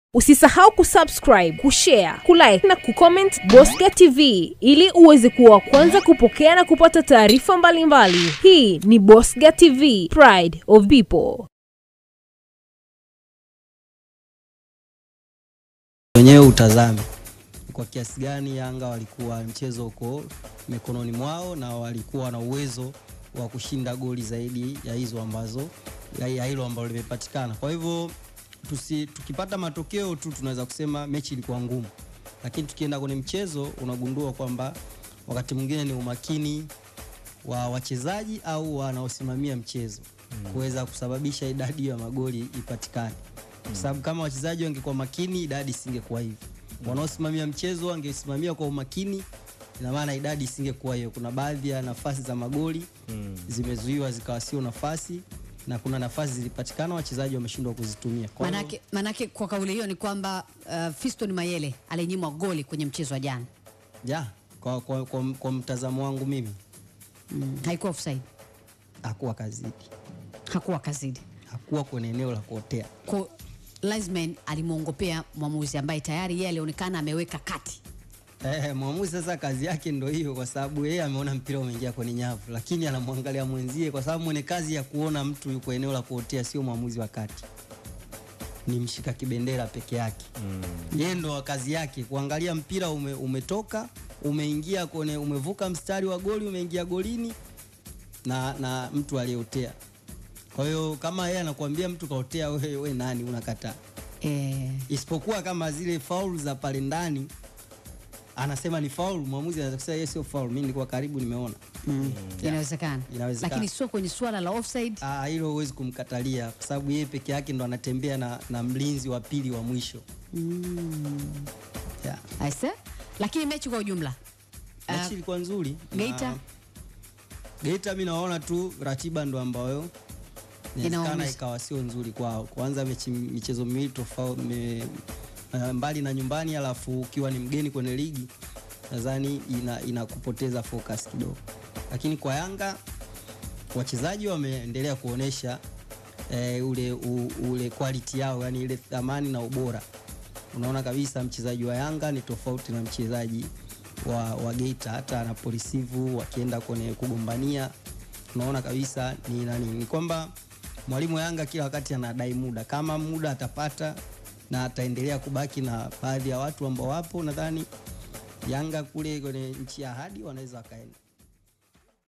Usisahau kusubscribe, kushare, kulike na kucomment Bosca TV ili uweze kuwa wa kwanza kupokea na kupata taarifa mbalimbali. Hii ni Bosca TV, Pride of People. wenyewe utazame kwa kiasi gani Yanga walikuwa mchezo uko mikononi mwao na walikuwa na uwezo wa kushinda goli zaidi ya hizo ambazo ya ya hilo ambalo limepatikana. Kwa hivyo tusi, tukipata matokeo tu tunaweza kusema mechi ilikuwa ngumu, lakini tukienda kwenye mchezo unagundua kwamba wakati mwingine ni umakini wa wachezaji au wanaosimamia mchezo kuweza kusababisha idadi ya magoli ipatikane, kwa sababu kama wachezaji wangekuwa makini idadi isingekuwa hivi. Wanaosimamia mchezo wangesimamia kwa umakini, ina maana idadi isingekuwa hiyo. Kuna baadhi ya nafasi za magoli zimezuiwa zikawa sio nafasi, na kuna nafasi zilipatikana wachezaji wameshindwa kuzitumia. Kwa hiyo- Manake, manake kwa kauli hiyo ni kwamba uh, Fiston Mayele alinyimwa goli kwenye mchezo wa jana ja, kwa, kwa, kwa, kwa mtazamo wangu mimi mm. haikuwa offside, hakuwa kazidi, hakuwa kazidi hakuwa kwenye eneo la kuotea. kwa linesman alimwongopea mwamuzi ambaye tayari yeye alionekana ameweka kati Eh, mwamuzi sasa kazi yake ndo hiyo, kwa sababu yeye ameona mpira umeingia kwenye nyavu, lakini anamwangalia mwenzie, kwa sababu mwenye kazi ya kuona mtu yuko eneo la kuotea sio mwamuzi wa kati, ni mshika kibendera peke yake. Yeye ndo kazi yake kuangalia mpira ume, umetoka umeingia kwenye umevuka mstari wa goli umeingia golini na, na mtu aliyeotea. Kwa hiyo kama yeye anakuambia mtu kaotea, wewe we nani unakataa? eh, isipokuwa kama zile faulu za pale ndani anasema ni faulu, mwamuzi anaweza kusema yeye sio faulu, mimi nilikuwa karibu nimeona. mm. inawezekana Inawezekana. lakini sio kwenye suala la offside Ah, hilo huwezi kumkatalia kwa sababu yeye peke yake ndo anatembea na, na mlinzi wa pili wa mwisho yeah. aise lakini mechi kwa ujumla Mechi uh, ilikuwa nzuri. na- Geita? Geita mi naona tu ratiba ndo ambayo inawezekana Inaumiza. ikawa sio nzuri kwao. Kwanza mechi michezo miwili tofauti me, uh, mbali na nyumbani, alafu ukiwa ni mgeni kwenye ligi nadhani ina, inakupoteza focus kidogo, lakini kwa Yanga wachezaji wameendelea kuonesha eh, ule, u, ule quality yao, yani ile thamani na ubora. Unaona kabisa mchezaji wa Yanga ni tofauti na mchezaji wa, wa Geita, hata anaporisivu wakienda kwenye kugombania, unaona kabisa ni nani, ni kwamba mwalimu wa Yanga kila wakati anadai muda, kama muda atapata na ataendelea kubaki na baadhi ya watu ambao wapo, nadhani Yanga kule kwenye nchi ya ahadi wanaweza wakaenda.